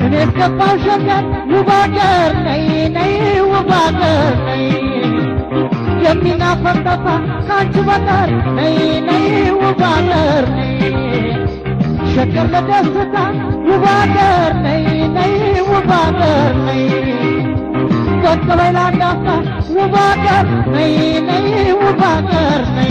እኔ እስገባው ሸገር ውብ አገር ነይ ነይ ውብ አገር ነይ የሚናፈቅ ጠፋ ከአንቺ በቀር ነይ ነይ ውብ አገር ነይ ሸገር ለደስታ ውብ አገር ነይ ነይ ውብ አገር ነይ ጸጥ በይ ላንዳፍታ ውብ አገር ነይ ነይ ውብ አገር ነይ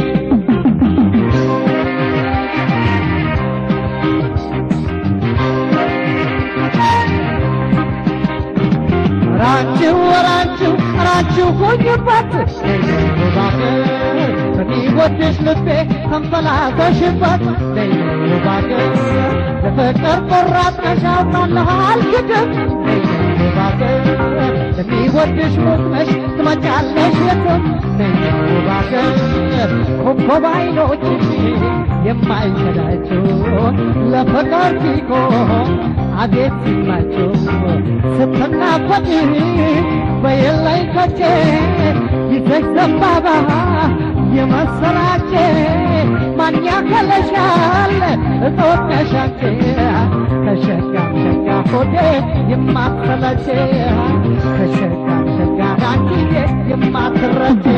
ራችሁ ወራችሁ ራችሁ ሆኝበት ውብ አገር በሚወድሽ ልቤ ተንፈላሰሽበት ውብ አገር ለፍቅር ቆራጥ ነሻውናለሁ አልክድም ውብ አገር ለሚወድሽ ሞትነሽ ትመጫለሽ የትም ውብ አገር ኮከብ አይኖችሽ የማይሸዳቸው ለፍቅር ሲቆም አቤት ሲላቸው ስትናፈቂ በየላይ ከቼ ይዘሽ ዘንባባ የመሰላቼ ማን ያከለሻል እጦት ነሻቼ ከሸጋም ሸጋ ሆዴ የማትሰለቼ ከሸጋም ሸጋ ዳንኪዬ የማትረቼ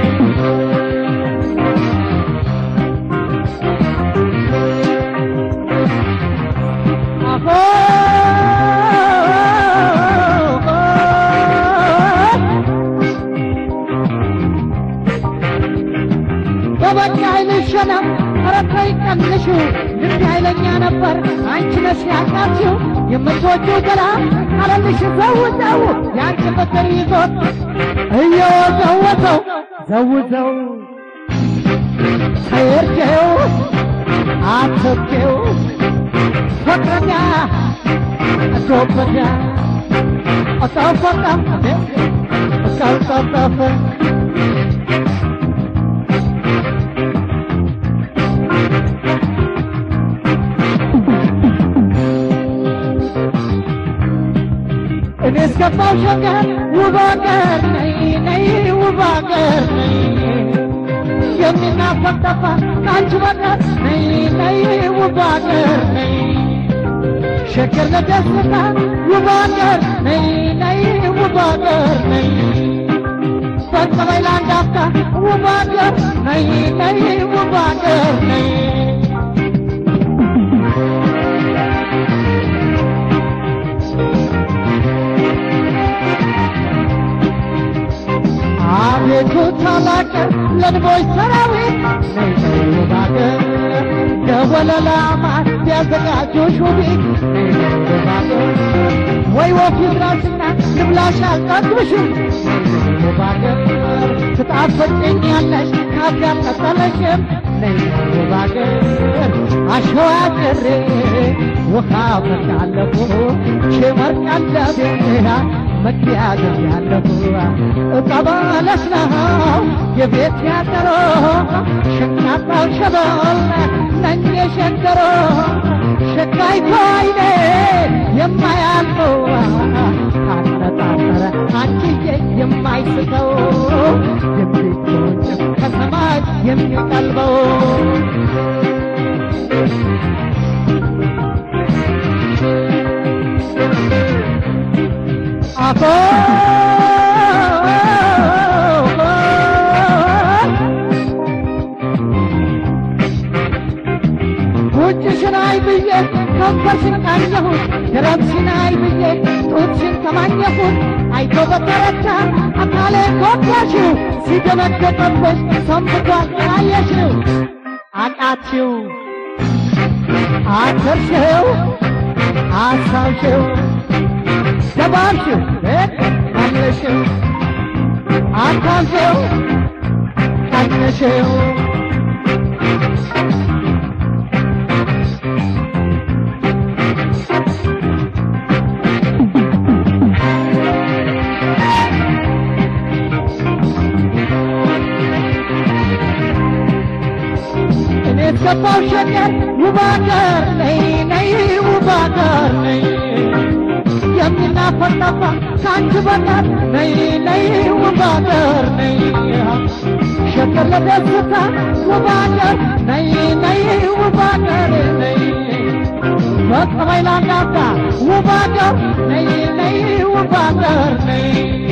በበቃ አይልሸና ኧረ ተይ ቀንሽው ልብ ኃይለኛ ነበር አንቺ ነሽ ያቃችው የምትወጂው ገላ አለልሽ ዘውዘው የአንቺ ፍቅር ይዞት እየወዘወዘው ዘውዘው ተየርጀው አትብኬው ፍቅረኛ ጎበኛ አጣፈጣ ቀልጠጠፈ እኔ እስገባው ሸገር ውብ አገር ነይ ነይ ውብ አገር ነይ የሚናፈቅ ጠፋ ከአንቺ በቀር ነይ ነይ ውብ አገር ነይ ሸገር ለደስታ ውብ አገር ነይ ነይ ውብ አገር ነይ ፈጽ በይ ለአንድ አፍታ ውብ አገር ነይ ነይ ውብ አገር ነይ አቤቱ ታላቅ ለንቦች ሰራዊት ነይ ነይ ውብ አገር ደወለላ ማር ቢያዘጋጁሽ ውቢት ነይ ነይ ውብ አገር ወይ ወፍ ይድረስና ልብላሽ አልጠግብሽም ነይ ነይ ውብ አገር ትጣፍጭኛለሽ ካፍ ያልቀጠለሽም ነይ ነይ ውብ አገር አሸዋ ጭሬ ውሃ ፈታለፉ ሽመር ቀለቤያ መኪያገር ያለፉ እቀበለሽ ነው የቤት ያደሮ ሸቃጣው ሸበል ነኝ የሸገሮ ሸካይቶ አይኔ የማያልፈው ካነጣጠረ አንቺዬ የማይስተው የሚጎንጭ ከሰማይ የሚቀልበው አፎ ጉንጭሽን አይ ብዬ ከንፈርሽን ቃኘሁት ደረትሽን አይ ብዬ ጡትሽን ተማኘሁት አይቶ በተረታ አካሌ ጎዳሽው ሲደነገጠብሽ ሰንብቷል አየሽው አቃችው አተርሽው አሳብሽው ደባብሽው መለሽው አታንሽው ቀንሽው እኔ እስገባው ሸገር ውብ አገር ነይ ነይ ውብ አገር ነይ የሚናፈቅ ጠፋ ከአንቺ በቀር ነይ ነይ ውብ አገር ነይ ሸገር ለደስታ ውብ አገር ነይ ነይ ውብ አገር ነይ በቀበይ ላንዳፍታ ውብ አገር ነይ ነይ ውብ አገር ነይ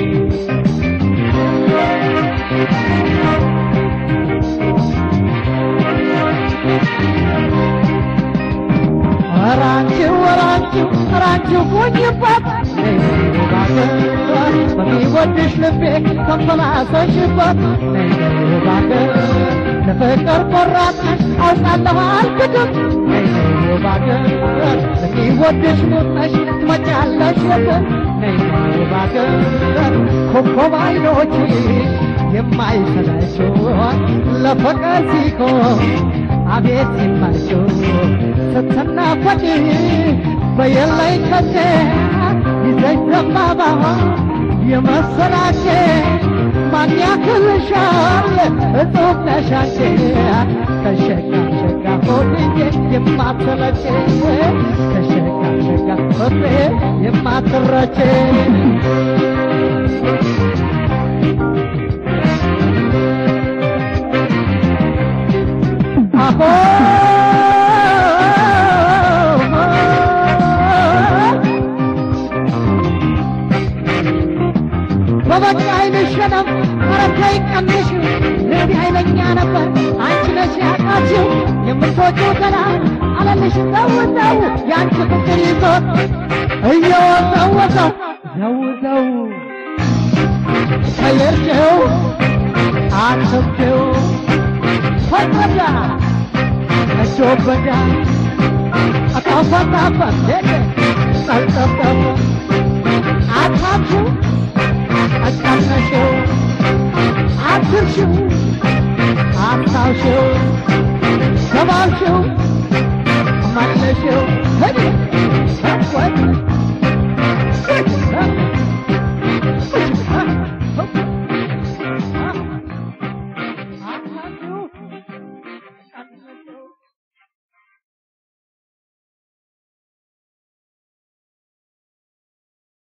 ራንቺው ራንቺው ራንቺው ቁኝበት ነይ ውብ አገር በሚወድሽ ልቤ ተንፈላሰሽበት ነይ ውብ አገር ለፍቅር ቆራጥ ነሽ አውቃለሁ አልክድም ነይ ውብ አገር ለሚወድሽ ሙት ነሽ ትመጫለሽ የትም ነይ ውብ አገር ኮከብ አይኖችሽ የማይሰለችው ለፍቅር ሲሆን አቤት ሲማቸው ስትናፈቂ በየላይ ከቴ ይዘኝ ዘንባባ የመሰላቼ ማን ያክልሻል እጹብ ነሻቼ ከሸጋ ሸጋ ሆድዬ የማትረቼ ከሸጋ ሸጋ ሆዴ የማትረቼ አሆ በበቃ አይልሸነም አረታይ ቀንሽ ልብ ኃይለኛ ነበር አንቺ ነሽ ያቃችው የምትወጪው ገላ አለልሽ ዘውዘው የአንቺ ፍቅር ይዞት እየወዘወዘው ዘውዘው ቀየርሽው አትብሽው ፈቀዳ እጆበዳ አጣፋጣፋት ሄደ ጠልጠጠፉ አታብሽው አቃነሽው አትርሽው አታውሽው ተባልሽው መለሽው